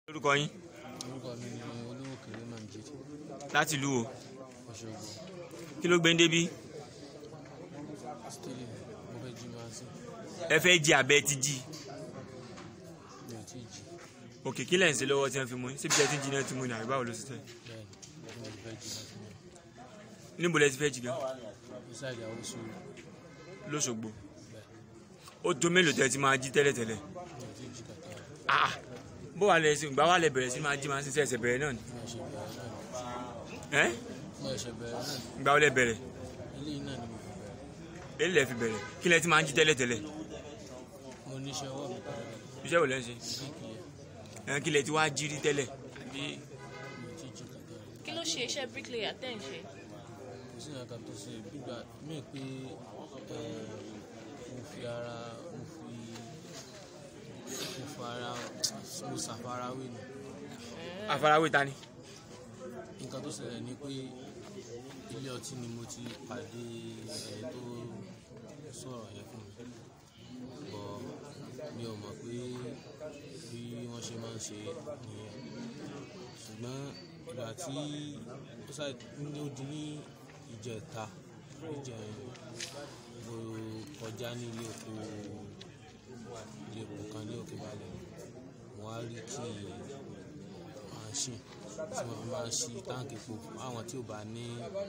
orúkọ yín orúkọ mi ni olówó kéré manjid láti ìlú wo Òṣogbo kí ló gbé ń débí stili mo fẹ́ jí máa sí ẹ fẹ́ jí abẹ́ ti jí mi ò tí ì jí òkè kí lẹ́yìn sí lọ́wọ́ tí wọ́n fi mú yín síbi tí ẹ ti jí náà ti mú ní àbí báwo ló ṣe tẹ̀ bẹ́ẹ̀ ni mo ti fẹ́ jí láti mọ̀ níbo lẹ ti fẹ́ jí gan ní sáìdì àwọn sùúrù lóṣogbo bẹ́ẹ̀ ó tó mélòó tẹ ti máa jí tẹ́lẹ̀tẹ́lẹ̀ mi ò tí ì jí kàtà ah bó wà lẹ sí ìgbà wà lẹ bẹ̀rẹ̀ sí máa jí máa ń ṣiṣẹ́ ẹsẹ̀ bẹ̀rẹ̀ náà ni mo ṣe bẹ̀rẹ̀ náà ni ẹ́ mo ṣe bẹ̀rẹ̀ náà ni ìgbà wà lẹ bẹ̀rẹ̀ eléyìí náà ni mo fi bẹ̀rẹ̀ èyí lẹ fi bẹ̀rẹ̀ kí lẹ ti máa ń jí tẹ́lẹ̀tẹ́lẹ̀ mo níṣẹ́ ọwọ́ mi tẹ́lẹ̀ iṣẹ́ wo lẹ ń ṣe bíkì yẹn ẹ̀ kí lẹ ti wá jí rí tẹ́lẹ̀ àbí mi ò tí ì jí kàtà kí ló ṣe iṣẹ́ bricklayer tẹ́ ń ṣe kò sí ìyàtọ̀ tó ṣe gbígbà mí pé ẹ, mo fi ara mo fi mo fi ara mo ṣàfarawé ni àfarawé ta ni nǹkan tó ṣẹlẹ̀ ni pé ilé ọtí ni mo ti pàdé ẹni tó sọ̀rọ̀ yẹn fún mi bọ̀ mi ò mọ̀ pé bí wọ́n ṣe máa ń ṣe nìyẹn ṣùgbọ́n ìgbà tí ó ṣáà ní ó di ní ìjẹta ìjẹrin mo kọjá ní ilé epo ilé epo kan ní òkè balẹ̀ mo wá rí kí machine tí wọ́n fi máa ń ṣí táǹkì epo fún àwọn tí ò bá ní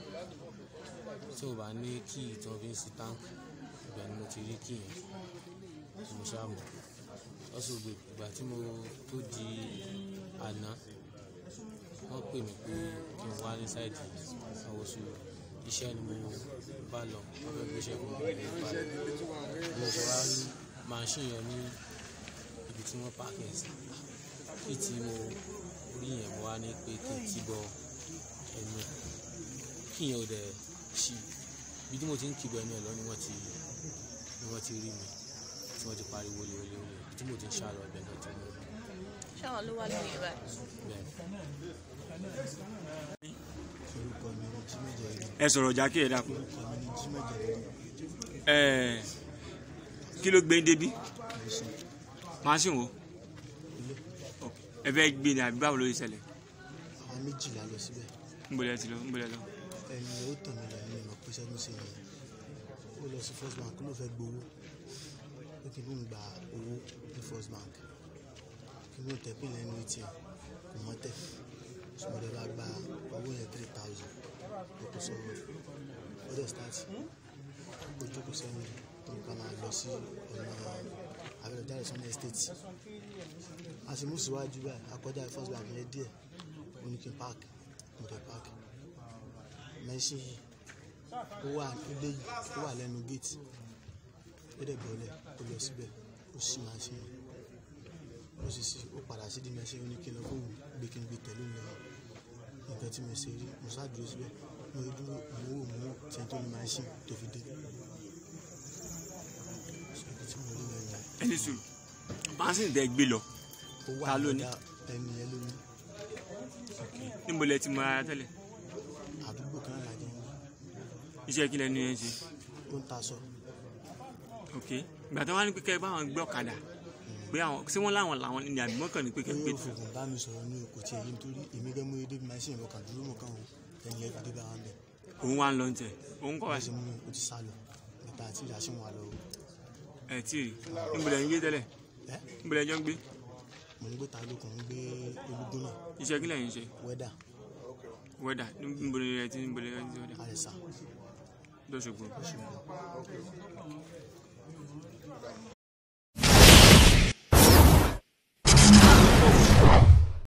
tí ò bá ní kí tí wọ́n fi ń ṣí táǹkì ibẹ̀ ni mo ti rí kí yẹn tí mo ṣáà mọ̀ lọ́sọ̀ gbè ìgbà tí mo tó di àná wọ́n pè mí pé kí n wá ní sáìdì àwòsù iṣẹ́ ni mo bá lọ wọ́n fẹ́ gbéṣẹ́ fún mi ní ìbàdàn mo ṣe wá rí machine yẹn ní ibi tí wọ́n pààkì ẹ̀ sí kí tí mo rí yẹn mo wá ní pé kí n ti bọ ẹnu ẹ̀ kí yẹn ò dẹ̀ ṣí ibi tí mo ti ń kí bọ ẹnu ẹ̀ lọ ni wọ́n ti ni wọ́n ti rí mi tí wọ́n ti pariwo lé olé olé ibi tí mo ti ń ṣàlọ́ ẹ̀bẹ̀ náà ti mú mi ṣáwọn ló wá lóye báyìí bẹ́ẹ̀ orúkọ mi ni jímẹ̀jẹ̀ rí ẹ sọ̀rọ̀ jákè ẹ dákun orúkọ mi ni jímẹ̀jẹ̀ rí ẹ kí ló gbé ń débí ìbísí machine wo ilé ẹ fẹ́ gbé ni àbí báwo ló ṣe ṣẹlẹ̀ àwọn méjìlá lọ síbẹ̀ níbo lẹ ti lọ níbo lẹ lọ ẹni ó tàn mí lọ ní ìmọ̀ pé sẹ́gun sí ni ó lọ sí first bank ló fẹ́ gbowó ó kì í bóun gba owó ní first bank kí bóun tẹ̀ pín lẹ́nu atm kò mọ́ tẹ̀ sọmọdé bá gba owó yẹn three thousand ó kò sọ̀rọ̀ ó dẹ̀ start ó jókòó sẹ́yìn tó nǹkan máa lọ sí ọ̀nà abẹ́rẹ́ jáde sọ́nà estate a sì mú síwájú báyìí akọjá first bank yẹn díẹ̀ ó ní kí n park mo dẹ̀ park mẹ́sìn yìí ó wà ilé yìí ó wà lẹ́nu gate ó dẹ̀ bọ́lẹ̀ ó lọ síbẹ̀ ó sì máa ṣe ó sì sí ó padà sí di mẹ́sìn ó ní kí n lọ fóun gbé kí n gbé tẹ̀lé mi lọ nǹkan tí mo ṣe rí mo ṣáà dúró síbẹ̀ mo rí dúró mo wò mo wò tí ẹni tó ní mẹ́sìn tó fi dé ṣèkú tí mo rí yẹn ni ẹni sùn machine tẹ gbé lọ ó wà Ta ló ní? lọ́dà ẹni yẹn ló ní níbo lẹ ti mọ ara tẹ́lẹ̀ àdúgbò kan náà lájọ ń gbé iṣẹ́ kí lẹ ní ẹ ń ṣe ó ń taṣọ ok ìgbà tó wá ní pé kẹ́ ẹ bá wọn gbé ọ̀kadà pé àwọn ṣé wọ́n láwọn làwọn ní àbí mọ́kàn ní pé kẹ́ ẹ ó gbé yóò fògùn bá mi sọ̀rọ̀ ní okò tí èyí nítorí èmi gẹ́gẹ́ mú edé machine lọ kàn dúró mọ̀ kàn wò ẹni ẹ fi dé bá wa ń bẹ̀ òun wá ń lọ tẹ òun kọ́ wá wọ́n sí ṣe mú mi ó ti sá lọ níta àti ìyá sí wọn lọ o ẹ tí ì rí níbo lẹ ń gbé tẹ́lẹ̀ ẹ níbo lẹ jọ ń gbé mo ń gbé ta lókun ń gbé olúgbó náà iṣẹ́ kí lẹ́yìn ṣe wẹ́dà wẹ́dà níbo lẹ ti níbo lẹ ti wẹ́dà àrẹ̀sà lọ́sọ̀gbọ̀ ṣùgbọ́n